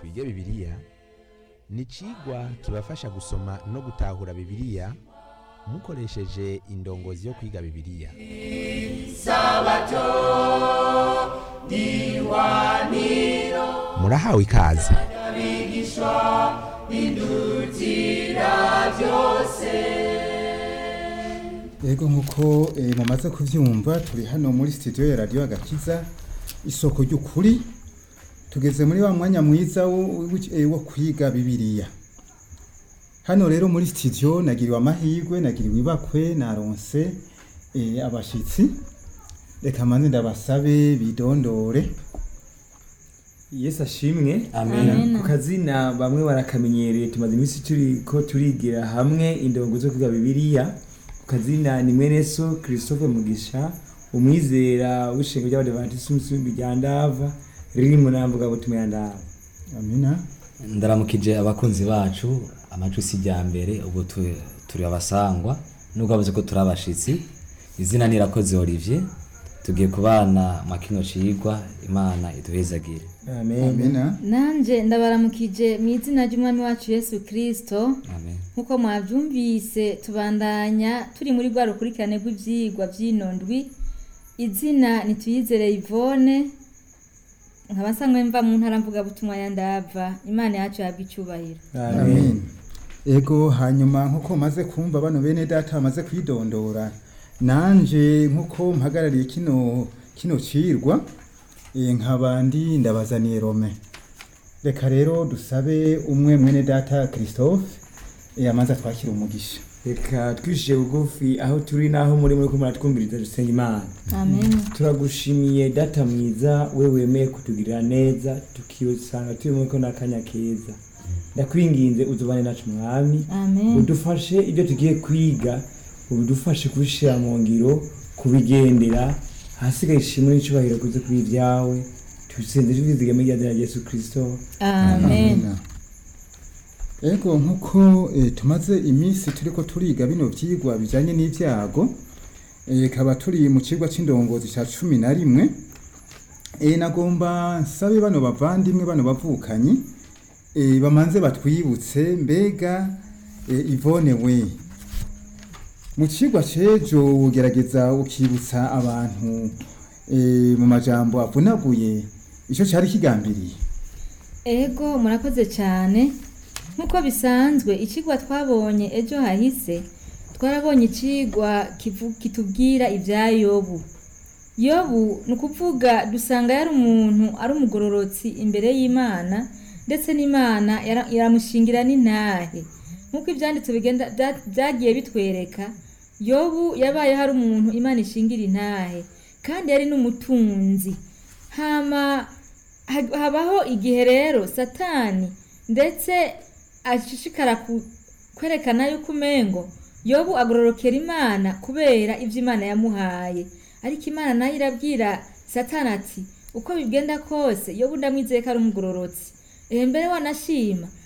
twige bibiliya ni icigwa kibafasha gusoma no gutahura bibiliya mukoresheje indongozi yo kwiga bibiliya murahawe ikaze Ego nkuko eh, mumaze kuvyumva turi hano muri studio ya radio agakiza isoko ry'ukuri tugeze muri wa mwanya mwiza wo, wo- eh, wo kwiga bibiliya hano rero muri studio nagiriwe amahirwe nagiriwe ibakwe naronse eh, abashitsi reka manze ndabasabe bidondore Yesu ashimwe Amen. ku kazina bamwe barakamenyereye tumaze iminsi turi ko turigira hamwe indongo zo kwiga bibiliya ku kazina ni mwene so christophe mugisha umwizera w'ishengo ry'abadivantisi umusumbi rya ndava riri mu nambuga butumwa ya ndava amina ndaramukije abakunzi bacu amajwi si rya mbere ubu tu- turi abasangwa nubwo bavuze ko turi abashitsi izina ni irakoze olivier tugiye kubana mwa kino cigwa imana iduhezagire amen amina nanje ndabaramukije mu izina ry'umwami wacu yesu kirisito amen nk'uko mwabyumvise tubandanya turi muri rwa rukurikirane rw'ibyigwa by'ino ndwi izina nituyizere ivone nkaba nsanzwe mva mu ntara mvugabutumwa ya ndava imana yacu yahabwa icyubahiro amen ego hanyuma nkuko maze kumva bano bene data bamaze kwidondora nanje nkuko mpagarariye kino kino cirwa eh, nkaba ndi ndabazaniye rome reka rero dusabe umwe mwene data christophe eh, amaze twakira umugisha reka twishije bugufi aho turi n'aho muri muri ko muratwumviriza dusenga imana amen turagushimiye data mwiza we wemeye kutugirira neza tukisanga turi muri ko n'akanya keza ndakwinginze uzubane nacu mwami amen udufashe ibyo tugiye kwiga udufashe kubishyira mu ngiro kubigendera ahasigaye ishimwe n'icyubahiro kuze kuri ibyawe tubisenze tubizigame rya dina Yesu kirisito amen Amina. ego nkuko eh, tumaze iminsi turiko turiga bino vyigwa bijanye n'ivyago eh, kaba turi mu cigwa c'indongozi ca cumi na rimwe eh, nagomba nsabe bano bavandimwe bano bavukanyi eh, bamanze batwibutse mbega eh, ivone we mu cigwa c'ejo ugerageza ukibutsa abantu eh, mu majambo avunaguye ico cari kigambiriye ego murakoze cyane nk'uko bisanzwe ikigwa twabonye ejo hahise twarabonye ikigwa kivu- kitubwira ibya yobu yobu ni ukuvuga dusanga yari umuntu ari umugororotsi imbere y'imana ndetse n'imana yara- iramushingira n'intahe nk'uko ibyanditse bigenda bya- byagiye bitwereka yobu yabaye hari umuntu imana ishingira intahe kandi yari n'umutunzi hama ha- habaho igihe rero satani ndetse ashishikara ku- kwerekana yuko umengo yobu agororokera imana kubera ibyo imana yamuhaye ariko imana nayo irabwira satani ati uko bigenda kose yobu ndamwizeye ko ari umugororotsi ehe mbere wanashima